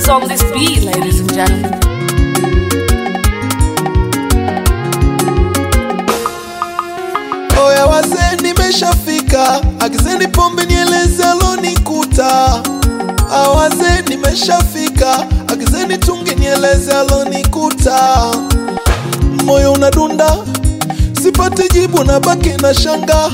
Who's on this beat, ladies and gentlemen? Oya wazee, nimeshafika, agizeni pombe nieleze alonikuta. Awazee, nimeshafika, agizeni tungi nieleze alonikuta. Moyo unadunda, sipati jibu, na baki na shanga.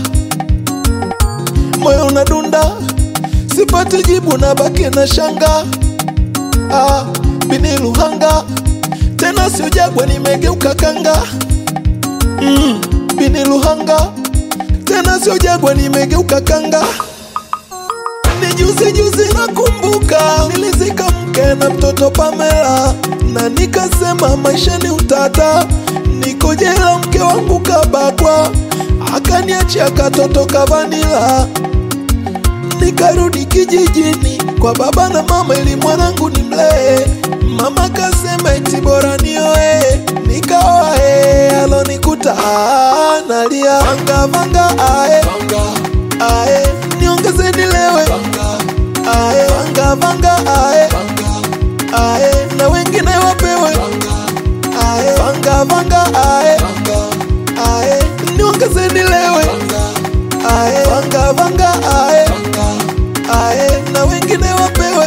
Moyo unadunda, sipati jibu, na baki na shanga. Ah, bini Luhanga, tena sio Jagwa, nimegeuka kanga mm, bini Luhanga tena sio Jagwa, nimegeuka kanga. Ni juzi juzi nakumbuka, nilizika mke na mtoto Pamela, na nikasema maisha ni utata, niko jela, mke wangu kabakwa, akaniachia katoto kavanila nikarudi kijijini kwa baba na mama ili mwanangu ni mlee. Mama kasema eti bora nioe, nikaoa eh, alonikuta ah, nalia vanga vanga ae ae, niongeze nilewe ae vanga vanga ae ae, na wengine wapewe ae vanga vanga ae ae, niongeze nilewe ae vanga vanga ae ae na wengine wapewe.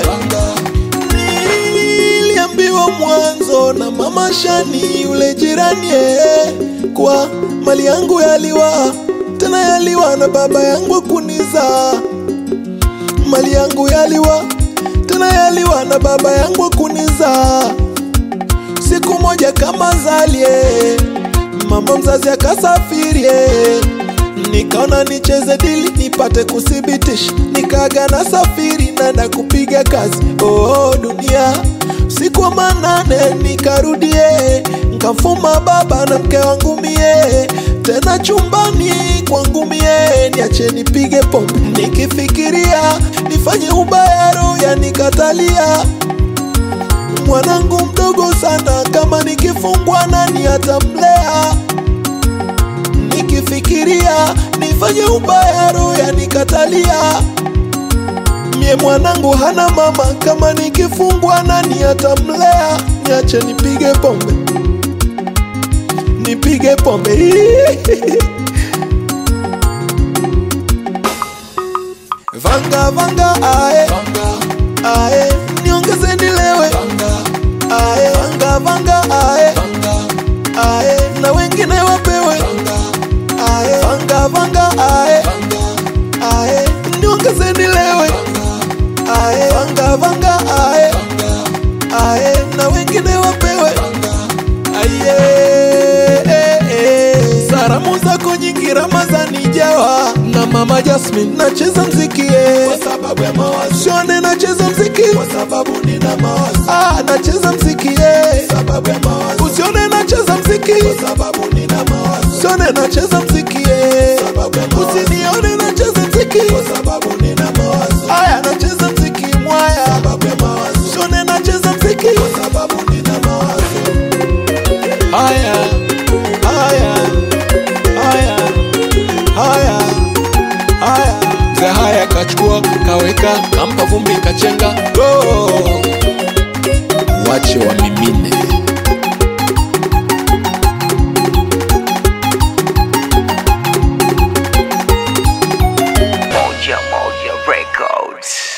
Niliambiwa mwanzo na mama Shani yule jirani eh, kwa mali yangu yaliwa tena yaliwa na baba yangu kuniza mali yangu yaliwa tena yaliwa na baba yangu kuniza siku moja kama zalie mama mzazi akasafirie nikaona nicheze dili nipate kuthibitisha nikaga na safiri nanda kupiga kazi oh, dunia siku wa manane nikarudie nkafuma baba na mke wangu mie tena chumbani kwangu mie niache nipige pombe nikifikiria nifanye ubaya roho yanikatalia mwanangu mdogo sana kama nikifungwa nani atamlea nikifikiria nifanye ubaya roho yanikatalia mie mwanangu hana mama kama nikifungwa nani atamlea niache nipige pombe nipige pombe vanga vanga ae ae niongeze nilewe ae vanga vanga ae ae na wengine wapewe ae vanga vanga ae ae niongeze nilewe ae vanga vanga ae ae na wengine wapewe aye eh, eh. salamu zako nyingi Ramazani jawa na mama Jasmine nacheza mziki eh. kwa sababu ya mawazo sione nacheza mziki kwa sababu nina mawazo ah nacheza mziki eh. sababu ya mawazo usione nacheza mziki kwa sababu nina mawazo sione nacheza mziki eh. sababu ya mawazo usinione nacheza mziki kwa sababu nina mawazo aya nacheza mziki mwaya sababu ya mawazo sione nacheza mziki kwa sababu nina mawazo haya haya haya haya haya mzee haya kachukua kaweka kampa vumbi kachenga go wache wamimine Moja Moja Records.